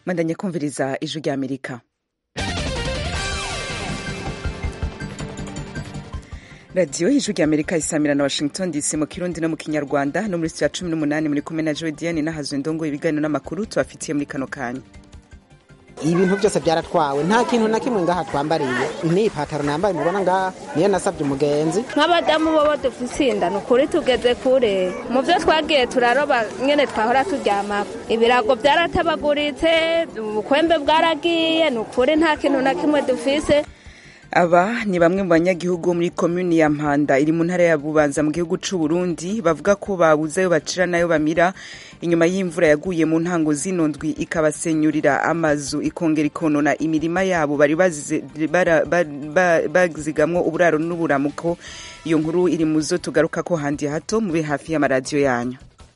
mwandanye kumviriza ijwi rya amerika radiyo ijwi rya amerika isamira na washington dc mu kirundi no mu kinyarwanda no muri sitiya cumi n'umunani muri kumwe na jodiane n'ahazwe ndongo ibiganiro n'amakuru tubafitiye muri kano kanya ibintu byose byaratwawe nta kintu na kimwe ngaha twambariye ni ipataro nambaye mubona ngaha niyo nasabye umugenzi nk'abadamu bo dufise inda ni ukuri tugeze kure mu byo twagiye turaroba nyine twahora turyamako ibirago byaratabaguritse ubukwembe bwaragiye ni ukuri nta kintu na kimwe dufise aba ni bamwe mu banyagihugu muri komuni ya mpanda iri mu ntara ya bubanza mu gihugu c'u Burundi bavuga ko babuze ayo bacira n'ayo bamira inyuma y'imvura yaguye mu ntango zino ndwi ikabasenyurira amazu ikongera ikonona imirima yabo bari bazigamwo uburaro n'uburamuko iyo nkuru iri mu zo tugaruka ko handi hato mube hafi y'amaradiyo yanyu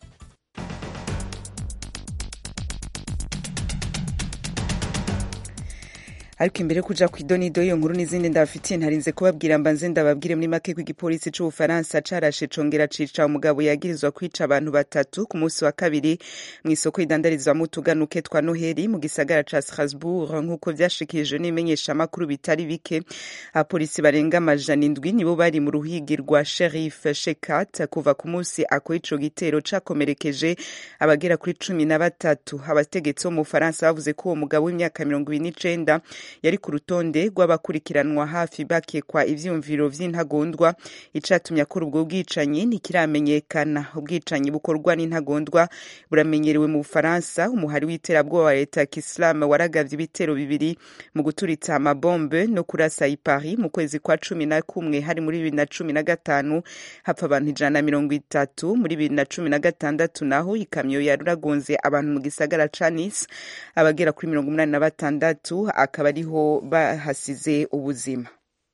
ariko imbere yo kuja kw'idonido iyo nkuru n'izindi ndabafitiye ntarinze kubabwira mbanze ndababwire muri make ko igipolisi c'ubufaransa carashe congera cica umugabo yagirizwa kwica abantu batatu ku munsi wa kabiri mw'isoko idandarizwamo utuganuke twa noheli mu gisagara ca strasbourg nk'uko vyashikirijwe n'ibimenyeshamakuru bitari bike abapolisi barenga amajana indwi nibo bari mu ruhigi rwa sherif shekat kuva ku munsi ako ico gitero cakomerekeje abagera kuri cumi na batatu abategetsi bo mu bufaransa bavuze ko uwo mugabo w'imyaka mirongo ibiri n'icenda yari ku rutonde rw'abakurikiranwa hafi bakekwa ivyumviro vy'intagondwa icatumye akora ubwo bwicanyi ntikiramenyekana ubwicanyi bukorwa n'intagondwa buramenyerewe mu bufaransa umuhari w'iterabwoba wa leta ya kisilamu waragavye ibitero bibiri mu guturitsa amabombe no kurasa i paris mu kwezi kwa cumi na kumwe hari muri bibiri na cumi na gatanu hapfa abantu ijana na mirongo itatu muri bibiri na cumi na gatandatu naho ikamyo yaragonze abantu mu gisagara ca nice abagera kuri mirongo umunani na batandatu akaba ariho bahasize ubuzima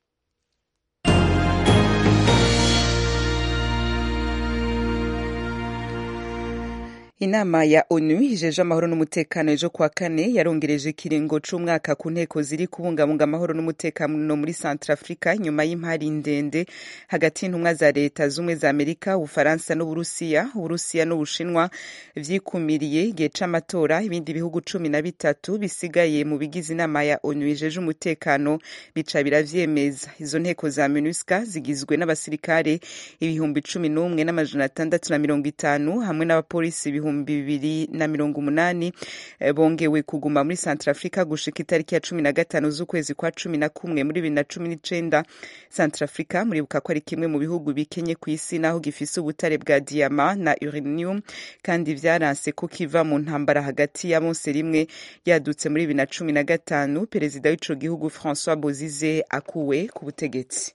inama ya onu ijeje amahoro n'umutekano ejo kuwa kane yarongereje ikiringo c'umwaka ku nteko ziri kubungabunga amahoro n'umutekano muri centrafrica nyuma y'impari ndende hagati y'intumwa za leta z'ubumwe za amerika ubufaransa n'uburusiya uburusiya n'ubushinwa vyikumiriye igihe c'amatora ibindi bihugu cumi na bitatu bisigaye mu bigize inama ya onu ijeje umutekano bica biravyemeza izo nteko za minusca zigizwe n'abasirikare ibihumbi cumi n'umwe n'amajana atandatu na mirongo itanu hamwe n'abapolisi ibihumbi ibihumbi bibiri na mirongo umunani bongewe kuguma muri centrafrica gushika itariki ya cumi na gatanu z'ukwezi kwa cumi na kumwe muri bibiri na cumi n'icenda centrafrica muribuka ko ari kimwe mu bihugu bikenye ku isi naho gifise ubutare bwa diyama na uranium kandi vyaranse ko kiva mu ntambara hagati ya bose rimwe yadutse muri bibiri na cumi na gatanu perezida w'ico gihugu francois bozize akuwe ku butegetsi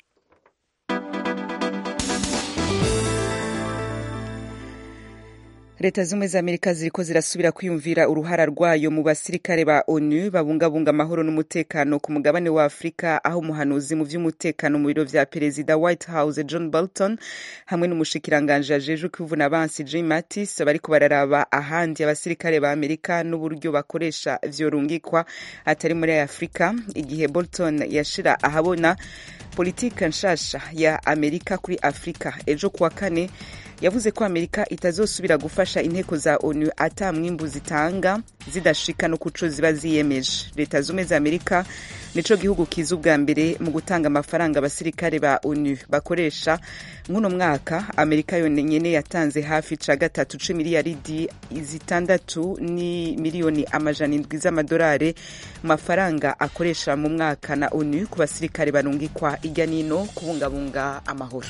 leta zimwe za amerika ziriko zirasubira kwiyumvira uruhara rwayo mu basirikare ba onu babungabunga amahoro n'umutekano ku mugabane wa afurika aho umuhanuzi mu vy'umutekano mu biro vya perezida white house john bolton hamwe n'umushikiranganje ajejwe kwivuna abansi jim mattis bariko bararaba ahandi abasirikare ba amerika n'uburyo bakoresha vyorungikwa atari muri afurika igihe bolton yashira ahabona politika nshasha ya amerika kuri afurika ejo kuwa kane yavuze ko amerika itazosubira gufasha inteko za onu ata mwimbu zitanga zidashika no kuco ziba ziyemeje leta zumwe za amerika nico gihugu kiza ubwa mbere mu gutanga amafaranga abasirikare ba onu bakoresha nk'uno mwaka amerika yonyene yatanze hafi ca gatatu c'imiliyaridi zitandatu ni miliyoni amajana indwi z'amadolari mu mafaranga akoresha mu mwaka na onu ku basirikare barungikwa irya nino kubungabunga amahoro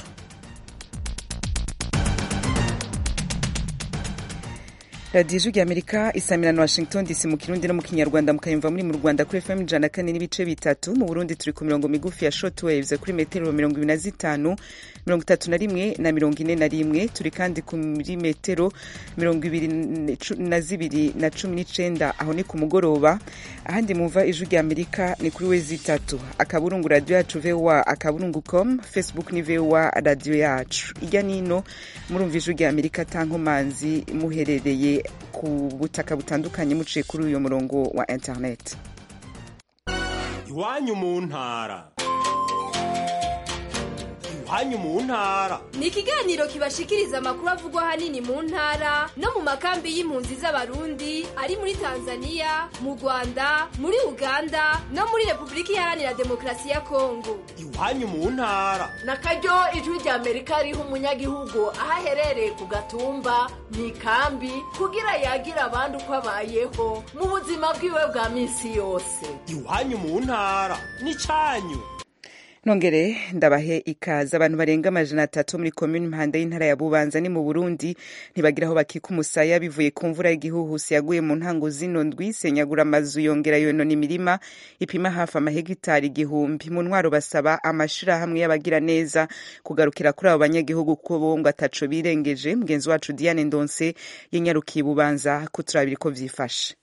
radiyo ijwi rya amerika isamirana washington dc mu kirundi no mu kinyarwanda mukayumva muri mu rwanda kuri fm ijana kane n'ibice bitatu mu burundi turi ku mirongo migufi ya short waves kuri metero mirongo ibiri na zitanu mirongo itatu na rimwe na mirongo ine na rimwe turi kandi kuri metero mirongo ibiri na zibiri na cumi n'icenda aho ni ku mugoroba ahandi mumva ijwi rya amerika ni kuri wezi itatu akaburungu radiyo yacu voa akaburungu com facebook ni voa radiyo yacu ijya nino murumva ijwi rya amerika tankomanzi muherereye ku butaka butandukanye muciye kuri uyu murongo wa internet iwanyu mu ntara iwanyu mu ntara ni ikiganiro kibashikiriza amakuru avugwa ahanini mu ntara no mu makambi y'impunzi z'abarundi ari muri tanzania mu rwanda muri uganda no muri repubulika iharanira demokarasi ya kongo iwanyu mu ntara na karyo ijwi rya amerika riha umunyagihugu aho aherereye ku gatumba mu ikambi kugira yagira abandi uko abayeho mu buzima bwiwe bwa minsi yose iwanyu mu ntara n'icyanyu nongere ndabahe ikaze abantu barenga amajana atatu muri komini mpanda y'intara ya bubanza ni mu burundi ntibagira aho bakika umusaya bivuye ku mvura y'igihuhusi yaguye mu ntango zino ndwi senyagura amazu yongera yonona imirima ipima hafi amahegitari igihumbi mu ntwaro basaba amashirahamwe y'abagira neza kugarukira kuri abo banyagihugu kuko bo ngo ataco birengeje mugenzi wacu diane ndonse yanyarukiye bubanza kuturabira ko vyifashe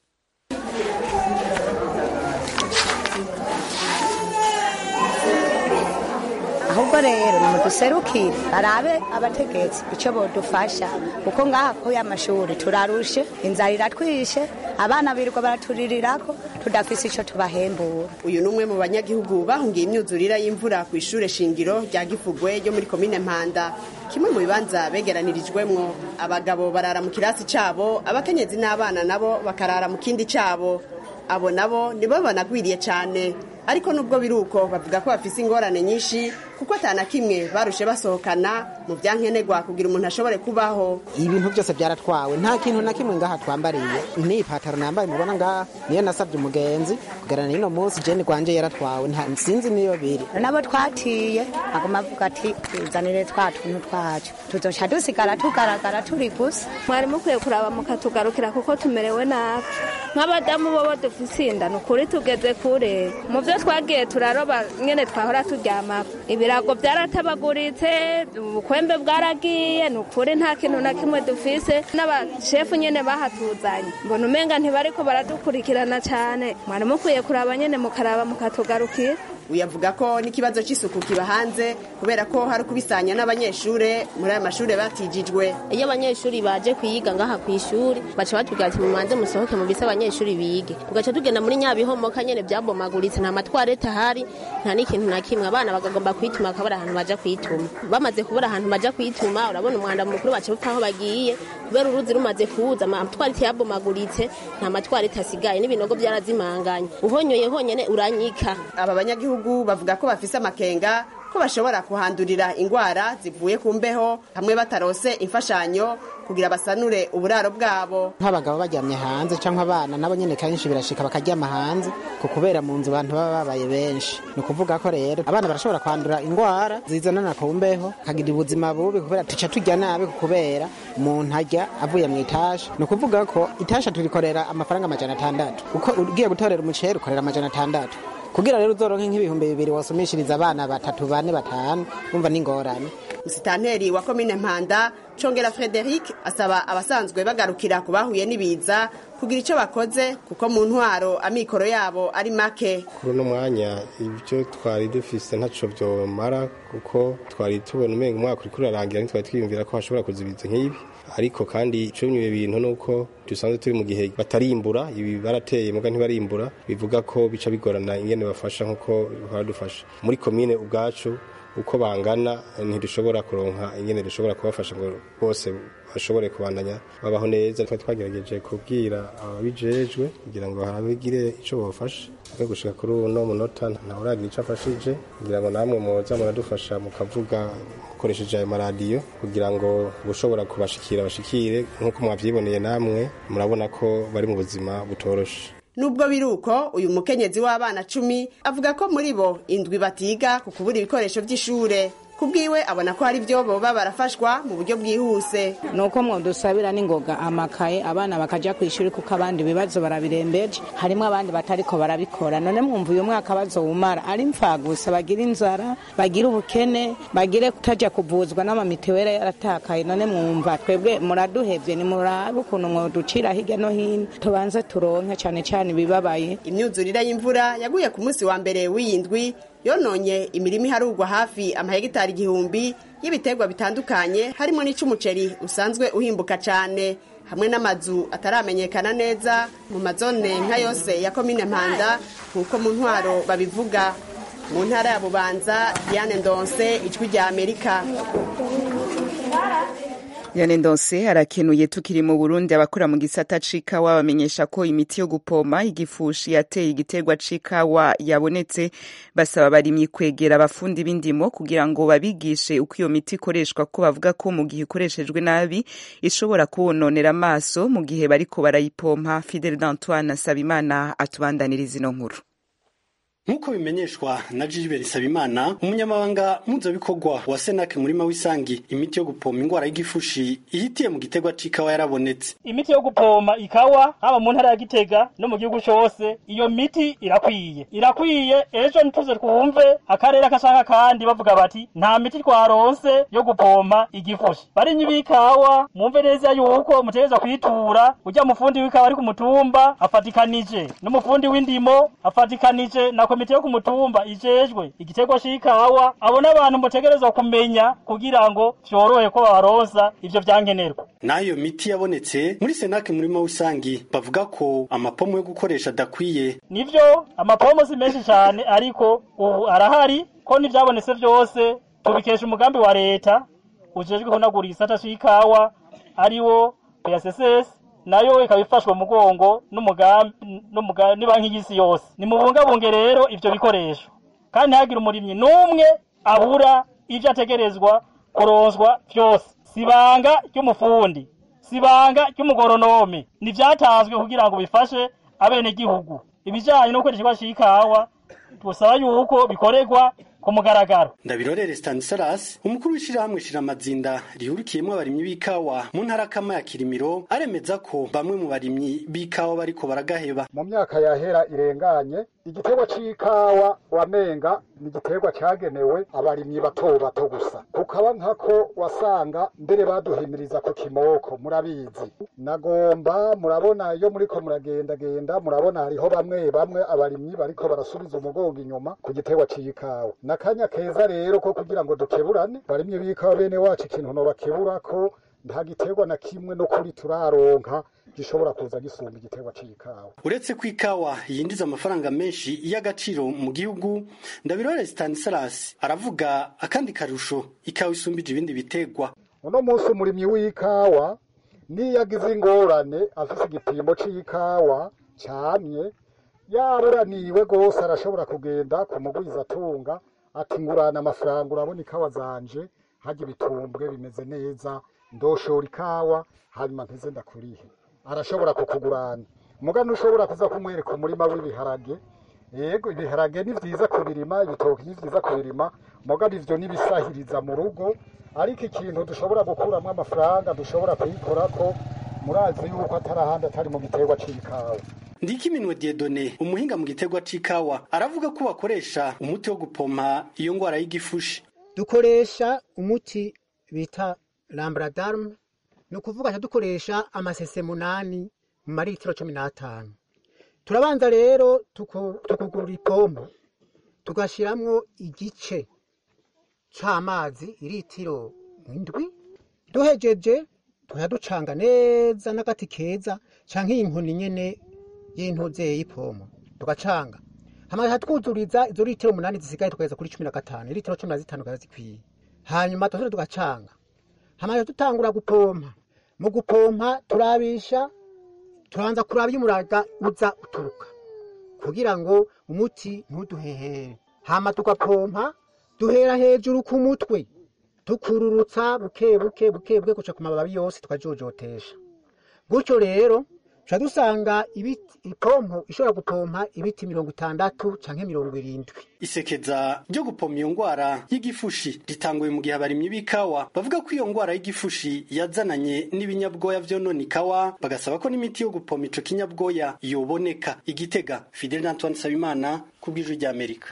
ahubwo rero nimuduserukire barabe abategetsi icyo bodufasha kuko ngaha ko y'amashuri turarushe inzara iratwishe abana birirwa baraturirako tudafise icyo tubahembura uyu ni umwe mu banyagihugu bahungiye imyuzurira y'imvura ku ishure shingiro rya gifugwe ryo muri komine mpanda kimwe mu bibanza begeranirijwemwo abagabo barara mu kirasi cabo abakenyezi n'abana nabo bakarara mu kindi cabo abo nabo nibo banagwiriye cyane ariko nubwo biri uko bavuga ko bafise ingorane nyinshi kuko atana kimwe barushe basohokana mu byankenerwa kugira umuntu ashobore kubaho ibintu byose byaratwawe nta kintu na kimwe ngaha twambariye ni ipataro nambaye mubona ngaha niyo nasabye umugenzi kugerana n'ino munsi jeni rwanje yaratwawe nta sinzi niyo biri nabo twatiye aguma avuga ati tuzanire twa tuntu twacu tuzoca dusigara tugaragara turi gusa mwari mukwiye kuraba mukatugarukira kuko tumerewe nabi nk'abadamu bobo dufise inda ni ukuri tugeze kure mu byo twagiye turaroba nyene twahora turyamako ibirago byaratabaguritse ubukwembe bwaragiye ni ukuri nta kintu na kimwe dufise n'abashefu nyene bahatuzanye mbona umenga ntibariko baradukurikirana cane mwari mukwiye kuraba nyene mukaraba mukatugarukira uyavuga ko n'ikibazo cy'isuku kiba hanze kubera ko hari kubisanya n'abanyeshure muri aya mashure batijijwe iyo abanyeshuri baje kwiga ngaha ku ishuri baca batubwira ati mumanze musohoke mu bise abanyeshuri bige tugaca tugenda muri nyabihomoka nyene byabomaguritse nta matwarete ahari nta n'ikintu na kimwe abana bagagomba kwituma bakabura ahantu baja kwituma bamaze kubura ahantu baja kwituma urabona umwanda mukuru baca bapfa aho bagiye kubera uruzi rumaze kuza amatwarete yabomaguritse nta matwarete asigaye n'ibinogo byarazimanganye uhonyoye honyene uranyika aba banyagihugu bavuga ko bafise amakenga ko bashobora kuhandurira ingwara zivuye ku mbeho hamwe batarose imfashanyo kugira basanure uburaro bwabo nk'abagabo baryamye hanze cyangwa abana nabo nyine kenshi birashika bakaryama hanze ku kubera mu nzu abantu baba babaye benshi ni ukuvuga ko rero abana barashobora kwandura ingwara zizanana ku mbeho kagira ubuzima bubi kubera tuca turya nabi ku kubera umuntu arya avuye mu itasha ni ukuvuga ko itasha turikorera amafaranga amajana atandatu uko ugiye gutorera umuceri ukorera amajana atandatu kugira rero uzoronke nk'ibihumbi bibiri wasomishiriza abana batatu bane batanu umva n'ingorane musitanteri wa komine mpanda congera frederic asaba abasanzwe bagarukira ku bahuye n'ibiza kugira icyo bakoze kuko mu ntwaro amikoro yabo ari make kuri uno mwanya ibyo twari dufise ntaco vyomara kuko twari tubona umenga umwaka uriko urarangira ntitwari twiyumvira ko hashobora kuza ibiza nk'ibi ariko kandi ico bimwe bintu nuko dusanzwe turi mu gihe batarimbura ibi barateye muga ntibarimbura bivuga ko bica bigorana ingene bafasha nkuko baradufasha muri komine ubwacu uko bangana ntidushobora kuronka ingene dushobora kubafasha ngo bose bashobore kubandanya babaho neza twari twagerageje kubwira ababijejwe kugira ngo habigire ico bofasha no gushika kuri uno munota ntawe uragira ico afashije kugira ngo namwe muza muradufasha mukavuga mukoresheje ayo maradiyo kugira ngo ushobora kubashikira bashikire nk'uko mwavyiboneye namwe murabona ko bari mu buzima butoroshe nubwo biri uko uyu mukenyezi w'abana cumi avuga ko muri bo indwi batiga ku kubura ibikoresho by'ishure kubwiwe abona ko hari ibyo boba barafashwa mu buryo bwihuse nuko mwodusabira n'ingoga amakaye abana bakaja ku ishuri kuko abandi ibibazo barabirembeje harimo abandi batariko barabikora none mwumva uyu mwaka bazowumara ari mfagusa bagira inzara bagira ubukene bagire kutaja kuvuzwa n'amamitiwere yaratakaye none mwumva twebwe muraduhevye nimurabe ukuntu mwoducira hirya no hino tubanze turonke cane cane ibibabaye imyuzurire y'imvura yaguye ku munsi wa mbere w'iyindwi yononye imirima iharugwa hafi amahegitari igihumbi y'ibiterwa bitandukanye harimo n'icumuceri usanzwe uhimbuka cyane hamwe n'amazu ataramenyekana neza mu mazone nka yose ya komine mpanda nk'uko mu ntwaro babivuga mu ntara ya bubanza diane ndonse ijwi rya amerika Yane Ndonse harakenuye tukiri mu Burundi abakora mu gisata c'ikawa bamenyesha ko imiti yo gupoma igifushi yateye igiterwa c'ikawa yabonetse basaba abarimyi kwegera abafundi b'indimo kugira ngo babigishe uko iyo miti ikoreshwa ko bavuga ko mu gihe ikoreshejwe nabi ishobora kubononera amaso mu gihe bariko barayipompa Fidel d'Antoine Sabimana atubandaniriza ino nkuru nk'uko bimenyeshwa na Gilbert Sabimana umunyamabanga mpuzabikogwa wa Senake murima w'isangi imiti yo gupoma ingwara y'igifushi ihitiye mu giterwa c'ikawa yarabonetse imiti yo gupoma ikawa haba mu ntara ya Gitega no mu gihugu cose iyo miti irakwiye irakwiye ejo nituze twumve akarere akashaka kandi bavuga bati nta miti twaronse yo gupoma igifushi barinyi b'ikawa mwumve neza yuko mutegerezwa kwitura ujya mufundi w'ikawa ari ku mutumba afatikanije n'umufundi w'indimo afatikanije na komite yo ku mutumba ijejwe igiterwa c'ikawa abo n'abantu mutegerezwa kumenya kugira ngo vyorohe ko babaronsa ivyo vyankenerwa nayo miti yabonetse muri Senake murima w'isangi bavuga ko amapomo yo gukoresha adakwiye nivyo amapomo si menshi cane ariko ubu arahari ko n'ivyabonetse vyose tubikesha umugambi wa leta ujejwe kunagura igisata c'ikawa ariwo PSSS nayo ikaba ifashwe mu mugongo n'umugambi n'umugambi banki y'isi yose ni mubungabunge rero ivyo bikoresho kandi ntihagire umurimyi n'umwe abura ivyo ategerezwa kuronswa vyose sibanga ry'umufundi sibanga ry'umugoronome nivyatanzwe kugira ngo bifashe abenegihugu ibijanye no gukoresha c'ikawa tusaba yuko bikorerwa ku mugaragaro ndabirorere Stanislas umukuru w'ishirahamwe shiramazinda rihurikiyemwo abarimyi b'ikawa mu ntara kama ya Kirimiro aremeza ko bamwe mu barimyi b'ikawa bariko baragaheba mu myaka yahera irenganye igiterwa c'ikawa wamenga ni igiterwa cagenewe abarimyi bato bato gusa kukaba nkako wasanga mbere baduhimiriza ku kimoko murabizi nagomba murabona iyo muriko muragendagenda murabona hariho bamwe bamwe abarimyi bariko barasubiza umugongo inyuma ku giterwa c'ikawa nakanya keza rero ko kugira ngo dukeburane barimye b'ikawa bene wacu ikintu no bakebura ko nta giterwa na kimwe no kuri turaronka gishobora kuza gisumba igiterwa c'ikawa uretse ko ikawa yinjiza amafaranga menshi y'agaciro mu gihugu ndabirore Stanislas aravuga akandi karusho ikawa isumbije ibindi bitegwa uno munsi umurimyi w'ikawa niyo agize ingorane afise igipimo c'ikawa camye yaburaniwe gose arashobora kugenda ku mugwiza atunga ati ngurana amafaranga urabona ikawa zanje harya ibitumbwe bimeze neza ndoshora ikawa hanyuma mpeze ndakurihe arashobora kukugurana muga ntushobora kuza kumwereka umurima w'ibiharage yego ibiharage ni vyiza kubirima ibitoki ni vyiza kubirima muga ivyo nibisahiriza mu rugo ariko ikintu dushobora gukuramwo amafaranga dushobora kuyikorako murazi yuko atari ahandi atari mu giterwa c'ikawa Ndikiminwe Diedone umuhinga mu giterwa c'ikawa aravuga ko bakoresha umuti wo gupompa iyo ngwara y'igifushi dukoresha umuti bita lambradarm ni ukuvuga dukoresha amasese munani mu maritiro cumi n'atanu turabanza rero tukugura ipompo tugashyiramo igice c'amazi iritiro indwi duhejeje tuyaducanga neza n'agati keza canke iyi nkoni nyene y'intuze y'ipompo tugacanga hama twuzuriza izo litiro umunani zisigaye tukageza kuri cumi na gatanu litiro cumi na zitanu kaza zikwiye hanyuma tugasubira tugacanga hama dutangura gupompa mu gupompa turabisha turabanza kuraba iyo umuraga uza uturuka kugira ngo umuti ntuduhehere hama tugapompa duhera hejuru ku mutwe tukururutsa buke buke buke buke guca ku mababi yose tukajojotesha gutyo rero tuca dusanga ipompo ishobora gupompa ibiti mirongo itandatu canke mirongo irindwi isekeza ryo gupompa iyo ngwara y'igifushi ritanguye mu gihe abarimyi b'ikawa bavuga ko iyo ngwara y'igifushi yazananye n'ibinyabwoya vyonona ikawa bagasaba ko n'imiti yo gupompa ico kinyabwoya yoboneka igitega Fidel Antoine Sabimana ku bw'ijwi ry'Amerika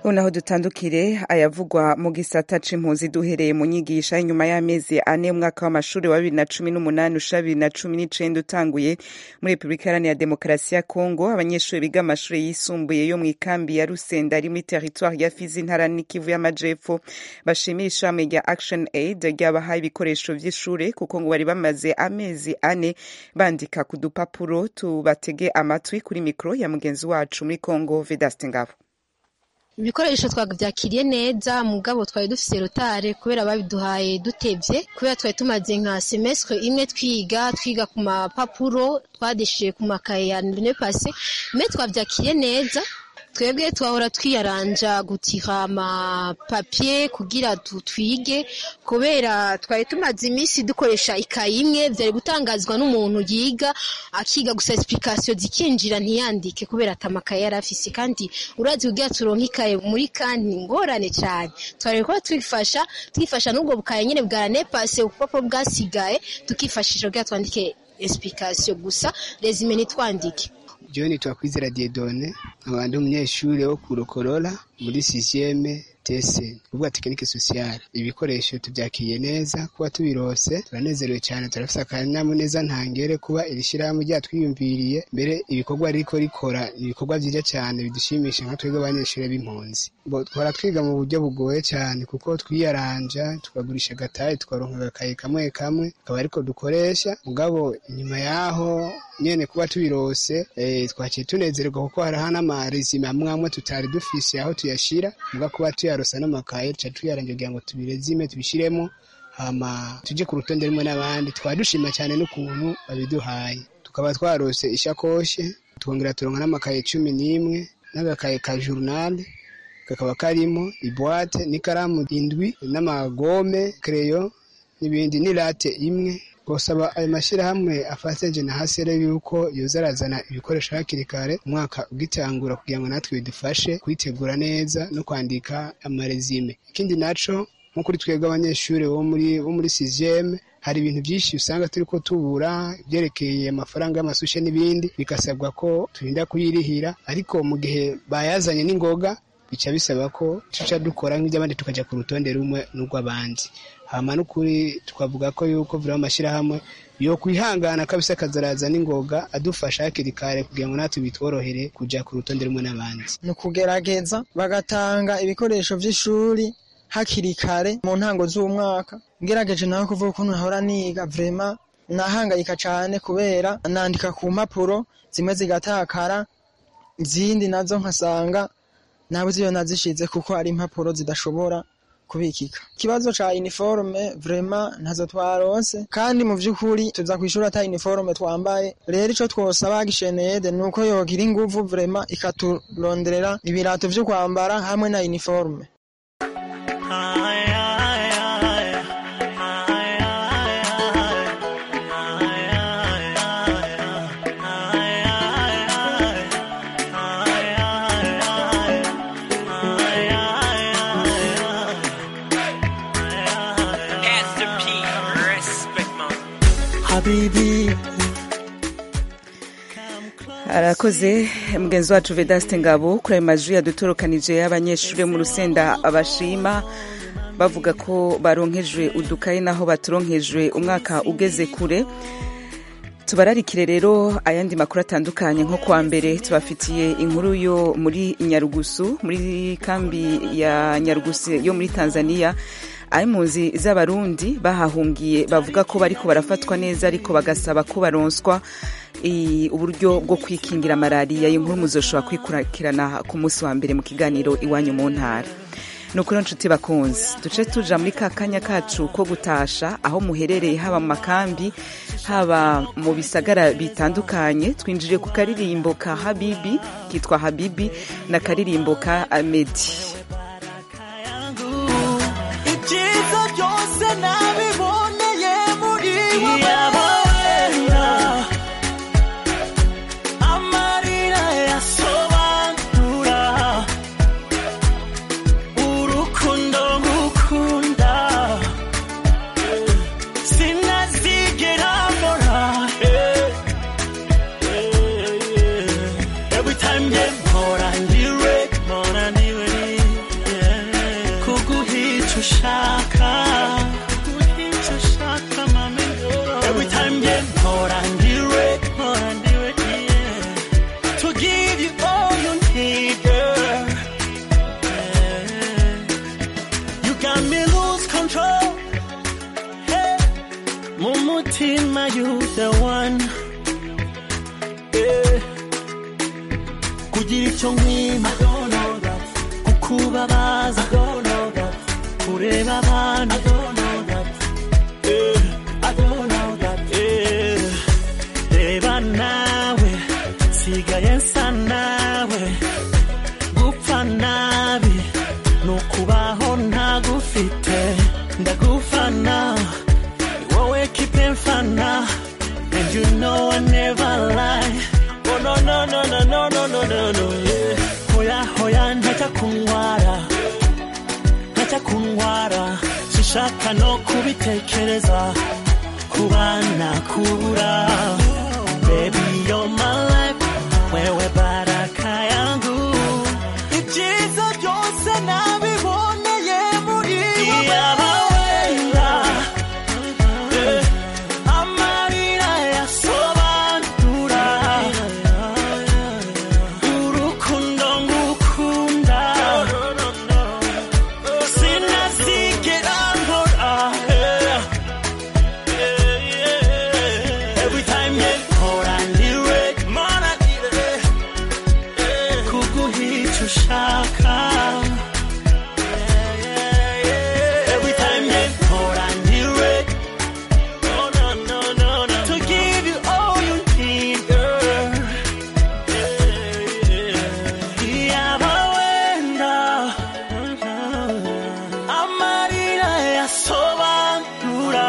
ubu naho dutandukire ayavugwa mu gisata c'impunzi duhereye mu nyigisha inyuma y'amezi ane umwaka w'amashuri wa bibiri na cumi n'umunani usha bibiri na cumi n'icenda utanguye muri repubulika iharanira demokarasi ya kongo abanyeshuri biga amashuri yisumbuye yo mu ikambi ya rusenda ari muri teritwari ya fizi intara n'ikivu y'amajepfo bashimira ishami rya action aid ryabahaye ibikoresho vy'ishure kuko ngo bari bamaze amezi ane bandika ku dupapuro tubatege amatwi kuri mikro ya mugenzi wacu muri kongo vedaste ngabo ibikoresho twabyakiriye neza mugabo twari dufise rotare kubera babiduhaye dutevye kubera twari tumaze nka semestre imwe twiga twiga ku mapapuro twadeshiye ku makaye ya ne pase me twavyakiriye neza twebwe twahora twiyaranja gutira amapapie kugira twige kubera twari tumaze iminsi dukoresha ikayi imwe vyari gutangazwa n'umuntu yiga akiga gusa explication zikinjira ntiyandike kubera atamakaye yari afise kandi urazi kugira turonke ikaye muri kandi ngorane cyane twari kuba twifasha twifasha n'ubwo bukaye nyene bwa nepase ubupapuro bwasigaye tukifashisha kugira twandike explication gusa resume ntitwandike John Twakwizera Diedone abantu umunyeshuri wo ku Rukorora muri sixième tese kuvuga tekinike sociale ibikoresho tubyakiriye neza kuba tubirose turanezerewe cyane turafise akanyamuneza ntangere kuba iri shyirahamwe ryatwiyumviriye mbere ibikorwa ariko rikora ibikorwa byiza cyane bidushimisha nka twebwe abanyeshuri b'impunzi twara twiga mu buryo bugoye cyane kuko twiyaranja tukagurisha agatayi tukaronka agakaye kamwe kamwe akaba ariko dukoresha mugabo inyuma yaho nyene kuba tubirose eh, twaciye tunezererwa kuko hariho n'amarezime amwe amwe tutari dufise aho tuyashira muga kuba tuyarosa n'amakaye tuca tuyarangira kugira ngo tubirezime tubishiremo hama tuje ku rutonde rumwe n'abandi twaba dushima cyane n'ukuntu babiduhaye tukaba twarose ishakoshe twongera turonka n'amakaye cumi n'imwe n'agakaye ka journal kakaba karimo ibwate n'ikaramu indwi n'amagome kereyo n'ibindi n'irate imwe gusaba ayo mashyirahamwe afatanyije na hasere yuko yoza arazana ibikoresho hakiri kare umwaka ugitangura kugira ngo natwe bidufashe kwitegura neza no kwandika amarezime ikindi naco nko kuri twebwe abanyeshuri bo muri bo muri sixième hari ibintu byinshi usanga turi ko tubura ibyerekeye amafaranga y'amasushe n'ibindi bigasabwa ko turinda kuyirihira ariko mu gihe bayazanye n'ingoga bica bisaba ko tuca dukora nk'iby'abandi tukajya ku rutonde rumwe n'urw'abandi hama n'ukuri twavuga ko yuko vura amashyirahamwe yo kwihangana kabisa akazaraza n'ingoga adufasha hakiri kare kugira ngo natwe bitworohere kujya ku rutonde rumwe n'abandi ni ukugerageza bagatanga ibikoresho by'ishuri hakiri kare mu ntango z'umwaka ngerageje nawe kuvuga ukuntu nahora niga vrema nahangayika cyane kubera nandika ku mpapuro zimwe zigatakara izindi nazo nkasanga nabuze iyo nazishize kuko ari impapuro zidashobora kubikika ikibazo ca uniforme vrema ntazo twaronse kandi mu vy'ukuri tuza kwishura ata uniforme twambaye rero ico twosaba gishenede nuko yogira inguvu vrema ikaturonderera ibirato vyo kwambara hamwe na uniforme habibi arakoze mugenzi wacu vedaste ngabo kuri ayo majwi yadutorokanije y'abanyeshuri mu rusenda abashima bavuga ko baronkejwe udukayi naho baturonkejwe umwaka ugeze kure tubararikire rero ayandi makuru atandukanye nko kuwa mbere tubafitiye inkuru yo muri nyarugusu muri kambi ya nyarugusu yo muri tanzania aho impunzi z'abarundi bahahungiye bavuga ko bariko barafatwa neza ariko bagasaba ko baronswa uburyo bwo kwikingira malariya iyi nkuru muzoshobora kwikurikirana ku munsi wa mbere mu kiganiro iwanyu mu ntara ni ukuri nshuti bakunzi duce tuja muri ka kanya kacu ko gutasha aho muherereye haba mu makambi haba mu bisagara bitandukanye twinjiriye ku karirimbo ka habibi kitwa habibi na karirimbo ka amedi ibyiza byose nabiboneye muri amarira yasobanura urukundo ngukunda sinazigera mbona every time nge mpora ndiwe mpora ndiwe mu mutima you the one yeah. kugira icyo nkwima kukubabaza kureba abantu Yeah. Yeah. reba nawe sigaye nsa nawe gupfa nabi ni ukubaho ntagufite ndagufana ni wowe kipe mfana and you know I never lie oh no no no no no no no no no yeah. hoya hoya ntajya kunyara ntajya kunyara sinshaka no kubitekereza kubana kubura baby you're my life wewe baraka yangu ibyiza byose nabiboneye muri wowe wenda eh, amarira yasobanura urukundo ngukunda sinazigera nkora eh, Every time you mpora ndiwe mana ndiwe kuguhica ushaka Every time you mpora ndiwe no no no no no to give you all you need girl yaba wenda amarira yasobanura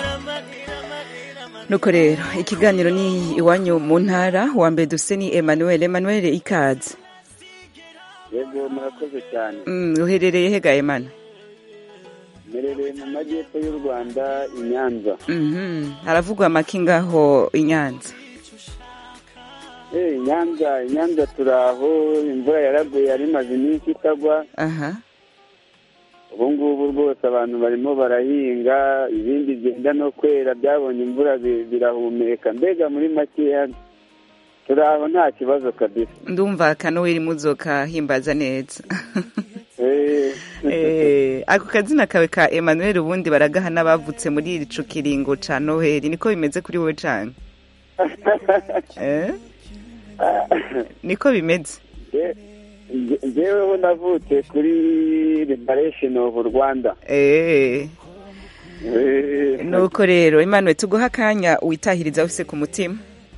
nuko rero ikiganiro ni iwanyu mu ntara wa mbere dufite ni emmanuel emmanuel ikaze yego murakoze cyane Mm, uherereye hega emana mperereye mu majyepfo y'u rwanda i nyanza Mhm. haravugwa amaki ngaho i nyanza Eh, i nyanza i nyanza turi aho imvura yaraguye yari imaze iminsi itagwa aha ubu ngubu rwose abantu barimo barahinga ibindi byenda no kwera byabonye imvura bi- birahumeka mbega muri makeya turi aho nta kibazo kabisa ndumva akanoweri muzoka himbaza neza Eh, Eh, ako kazina kawe ka emmanuel ubundi baragaha n'abavutse muri ico kiringo ca noheli niko bimeze kuri wowe cane eh? niko bimeze je- je- jeweho navutse kuri liberation of rwanda Eh. Eh, nuko rero emmanuel tuguha akanya witahiriza ufise ku mutima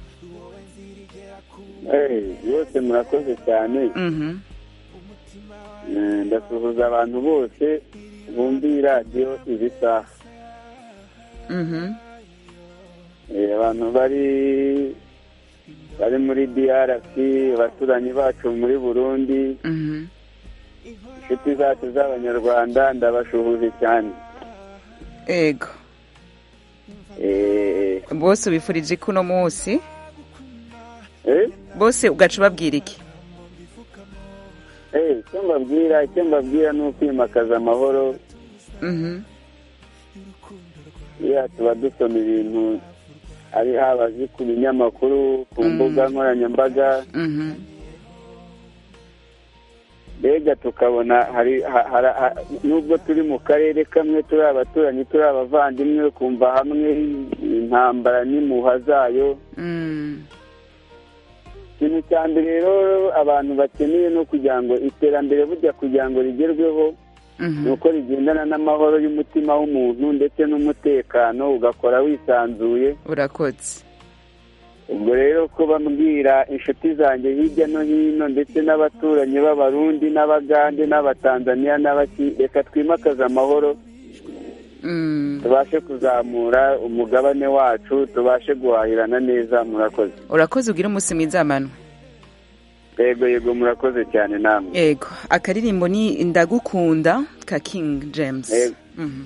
eh, yose murakoze cyane Mhm. Eh, ndasuhuza abantu bose bumva iyi radiyo izi saha Mhm. Eh, abantu bari bari muri drc abaturanyi bacu muri burundi Mhm. inshuti zacu z'abanyarwanda ndabashuhuje cyane ego Eh, bose ubifurije ko uno munsi eh, bose ugaca ubabwira iki eh, icyo mbabwira icyo mbabwira ni ukwimakaza amahoro Mhm. iya tuba dusoma ibintu ari haba azi ku binyamakuru ku mbuga nkoranyambaga Mhm. mbega tukabona hari ha- hara- ha- nubwo turi mu karere kamwe turi abaturanyi turi abavandimwe kumva hamwe intambara n'impuha zayo Mm. ikintu cya mbere rero abantu bakeneye no kugira ngo iterambere burya kugira ngo rigerweho Mhm. ni uko rigendana n'amahoro y'umutima w'umuntu ndetse n'umutekano ugakora wisanzuye urakoze ubwo rero ko bambwira inshuti zanjye hirya no hino ndetse n'abaturanyi b'abarundi n'abagande n'abatanzaniya n'abaki reka twimakaze amahoro Mm. tubashe kuzamura umugabane wacu tubashe guhahirana neza murakoze urakoze ugira umunsi mwiza manu yego yego murakoze cyane namwe ego akaririmbo ni ndagukunda ka king james Yego. Mhm.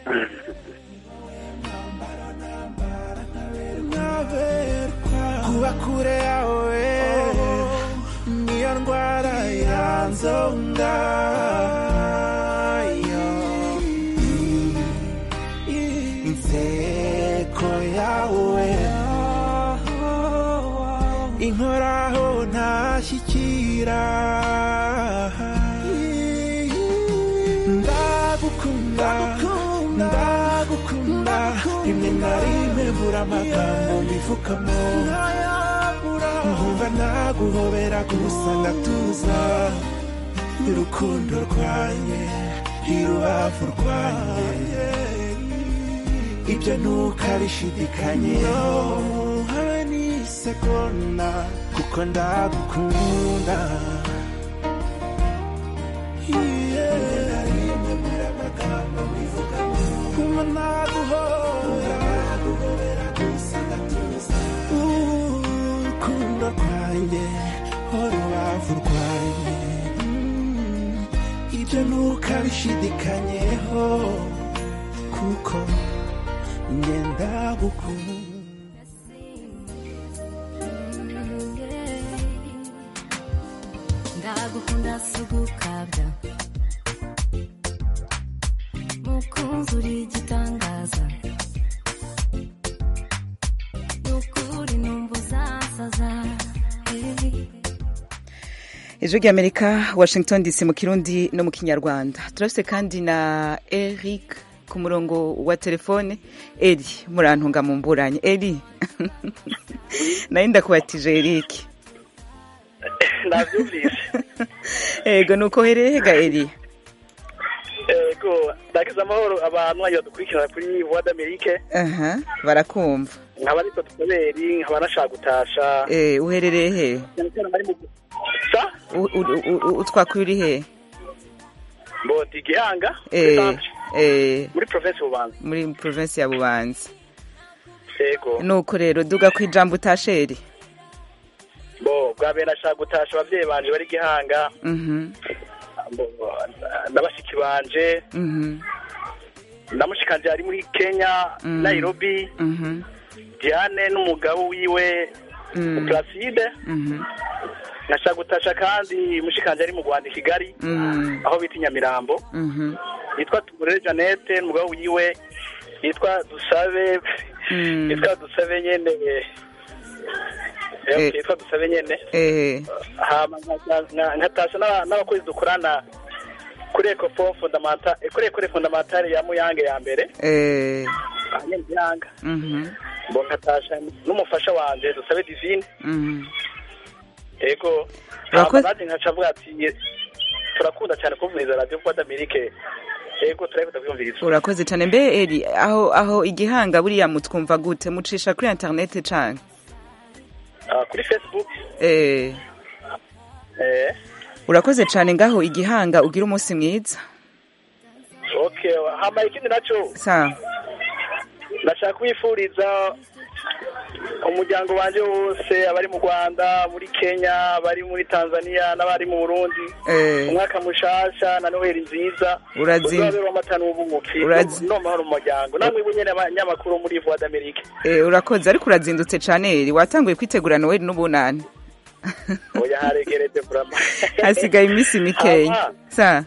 kuba kure yawe niyo ndwara yanzonga inseko yawe inkoraho ntashyikira ndagukunda ndagukunda rimwe na rimwe mbura amagambo mbivugamo nkumva naguhobera gusa ngatuza urukundo rwanjye irubavu rwanjye ibyo ntukabishidikanyeho habe n'isegonda kuko ndagukunda Kuma naguhobera gusa ngatuza urukundo rwanjye urubavu rwanjye Mm, ibyo ntukabishidikanyeho kuko ngenda gukunda ndagukunda sugukabya mukunzi uri igitangaza nukuri numva uzasaza eh. ijwi ry'amerika washington dc mu kirundi no mu kinyarwanda turafite kandi na eric ku murongo wa telefone eri murantunga mu mburanye eri nayo ndakubatije eric nabyumvise ego ni uko herehega eri ego ndakiza amahoro abantu bagiye badukurikirana kuri voix d'amerique aha barakumva nkaba nitwa tutaberi nkaba nashaka gutasha Eh, uherereye he cyane cyane abari mu sa U- u- u- u- utwakuye uri he mbodi gihanga Eh, eh, muri province bubanza muri provinsi ya bubanza ego nuko rero duga ku ijambo utasheri bo bwa mbere nashaka gutasha abavyeyi banje bari gihanga Mhm, bo- n'abashiki banje mhm, ndamushikanje ari muri kenya Mm. nairobi mhm, diane n'umugabo wiwe Mm. placide mhm, nashaka gutasha kandi mushikanje ari mu rwanda i kigali Mm. aho bita i nyamirambo mhm, yitwa tumurere janete n'umugabo wiwe yitwa dusabe Mm. yitwa dusabe nyene Eh. yitwa dusabe nyene eh, hama nka- nka- nkatasha n'aba- n'abakozi dukorana kuri ecofo fondamenta kuri ekore fondamentale ya muyange ya mbere eh, ahanyene muyanga mhm, ngo nkatasha n'umufasha wanje dusabe divine mhm. ego Urakoze- hama nanjye nkaca avuga ati turakunda cyane kumviriza radiyo kuba d'amerike ego turabikunda kwiyumviriza urakoze cyane mbe eri aho aho igihanga buriya mutwumva gute mucisha kuri interineti cane Ah, kuri facebook eh, eh urakoze cyane ngaho igihanga ugira umunsi mwiza okay hama ikindi naco sa ndashaka kubifuriza umuryango wanje wose abari mu rwanda muri kenya abari muri tanzania n'abari mu burundi Eh. umwaka mushasha na noheli nziza Urazim- uzabera amata n'ubumuki Urazi- no mahoro mu muryango namwe bunyene abanyamakuru muri voix d'amerique eh, urakoze ariko urazindutse cane eri watanguye kwitegura noweli n'ubunani oya haregerete vrama hasigaye iminsi mikeya Aha. sa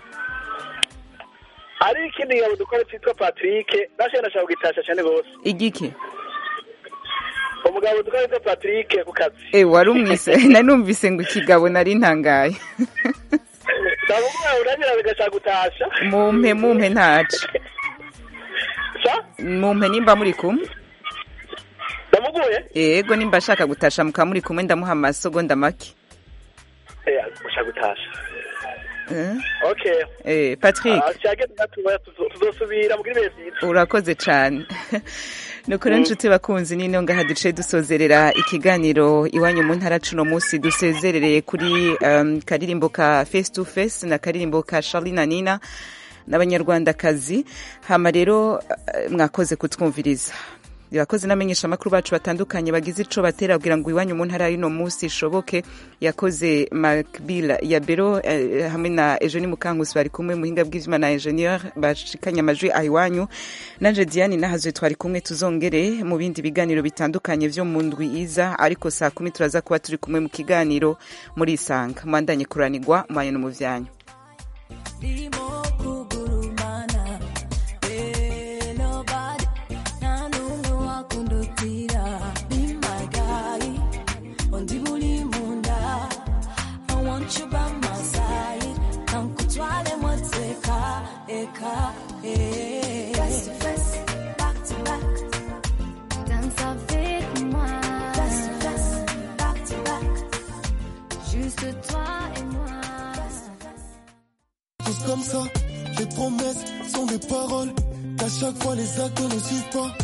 hari ikindi ngabo dukora cyitwa patrick nashe ndashaka kugitasha cyane gose igiki umugabo dukora cyitwa patrick ku kazi eh, wari umwise nari numvise ngo ikigabo nari ntangaye ndavuga uranyira bigashaka gutasha mumpe mumpe ntace sa mumpe nimba muri kumwe ndamuguye yego nimba ashaka gutasha mukaba muri kumwe ndamuha amasogonda make eh gushaka gutasha Eh, okay eh, patrick Ah, cyage natuba tuzosubira muri bezi urakoze cyane nuko rero nshuti bakunzi nino ngaha duce dusozerera ikiganiro iwanyu mu ntara cuno munsi dusezerereye kuri um, karirimbo ka face to face na karirimbo ka Charly na Nina n'abanyarwandakazi hama rero eh, mwakoze kutwumviriza yakoze n'amenyesha amakuru bacu batandukanye bagize ico batera kugira ngo iwanyu mu ntara y'ino munsi ishoboke yakoze Macbill ya Bero eh, hamwe na Eugenie Mukankusi bari kumwe muhinga bw'izima na ingenieur bashikanye amajwi ayiwanyu nanje Diane nahazwe twari kumwe tuzongere mu bindi biganiro bitandukanye vyo mu ndwi iza ariko saa kumi turaza kuba turi kumwe mu kiganiro muri isanga mwandanye kuranirwa mwanya no mu vyanyu Ndimo kugurumana Eh, nobody nta n'umwe wakundutira Be my guy undi buri mu nda I want you by my side kankutware moteka eka eh. Face to face, back to back ça. Les promesses sont des paroles, qu'à chaque fois les actes ne suivent pas.